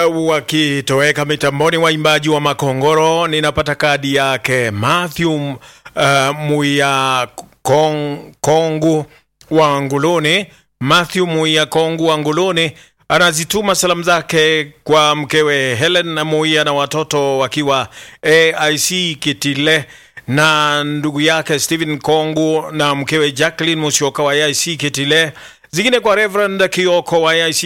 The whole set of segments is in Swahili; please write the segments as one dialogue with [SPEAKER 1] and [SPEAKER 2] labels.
[SPEAKER 1] uh, wakitoweka mitamboni waimbaji wa Makongoro. Ninapata kadi yake Matthew uh, Muya Kong, Kongu wa Nguluni. Matthew Muya Kongu wa Nguluni anazituma salamu zake kwa mkewe Helen na Muia na watoto wakiwa AIC Kitile na ndugu yake Stephen Kongu na mkewe Jacqueline Musyoka wa AIC Kitile zingine kwa Reverend Kioko wa AIC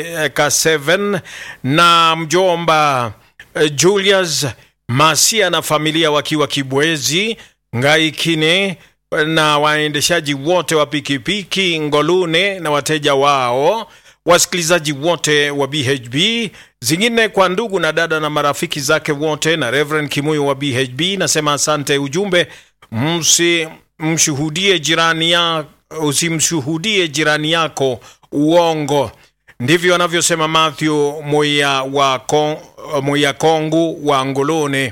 [SPEAKER 1] K7 na mjomba eh, Julius Masia na familia wakiwa Kibwezi Ngaikine na waendeshaji wote wa pikipiki Ngolune na wateja wao, wasikilizaji wote wa BHB, zingine kwa ndugu na dada na marafiki zake wote, na Reverend Kimuyo wa BHB. Nasema asante. Ujumbe, msi mshuhudie jirani ya usimshuhudie jirani yako uongo. Ndivyo anavyosema Matthew Moya wa Kon, Moya Kongu wa Ngolone.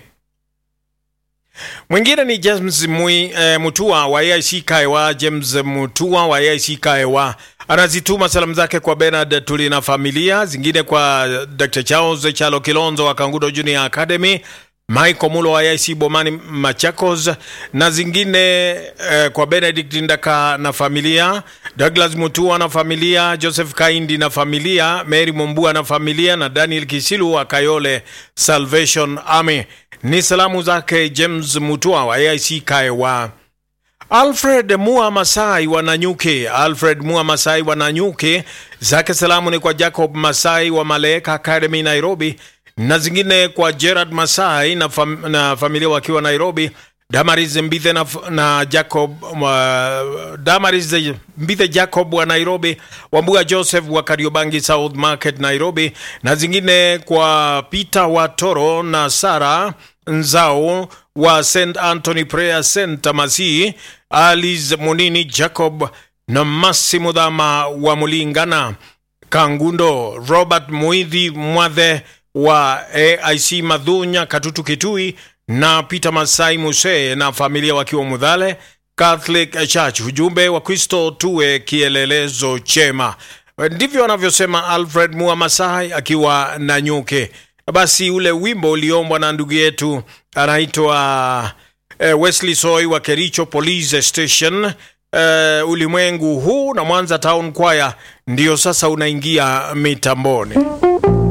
[SPEAKER 1] Mwingine ni James Mui, eh, Mutua wa AIC Kaewa. James Mutua wa AIC Kaewa anazituma salamu zake kwa Bernard Tuli na familia, zingine kwa Dr. Charles Chalo Kilonzo wa Kangudo Junior Academy, Michael Mulo wa AIC Bomani Machakos, na zingine eh, kwa Benedict Ndaka na familia, Douglas Mutua na familia, Joseph Kaindi na familia, Mary Mumbua na familia, na Daniel Kisilu wa Kayole Salvation Army. Ni salamu zake James Mutua wa AIC Kaewa. Alfred Mua Masai wa Nanyuki. Alfred Mua Masai wa Nanyuki, zake salamu ni kwa Jacob Masai wa Malaika Academy Nairobi, na zingine kwa Gerard Masai na, fam na familia wakiwa Nairobi. Damaris Mbithe na, na Jacob uh, Damaris Mbithe Jacob wa Nairobi, Wambua Joseph wa Kariobangi South Market Nairobi, na zingine kwa Peter Watoro na Sara Nzao wa St Anthony Prayer Center Masi, Alice Munini Jacob na Massimo Dhama wa Mulingana Kangundo, Robert Muidhi Mwadhe wa AIC Madhunya Katutu Kitui na Peter Masai Muse na familia wakiwa Mudhale Catholic Church. Ujumbe wa Kristo tuwe kielelezo chema, ndivyo anavyosema Alfred Mua Masai akiwa na nyuke. Basi ule wimbo uliombwa na ndugu yetu anaitwa eh, Wesley Soy wa Kericho Police Station eh, ulimwengu huu na Mwanza Town Choir ndio sasa unaingia mitamboni.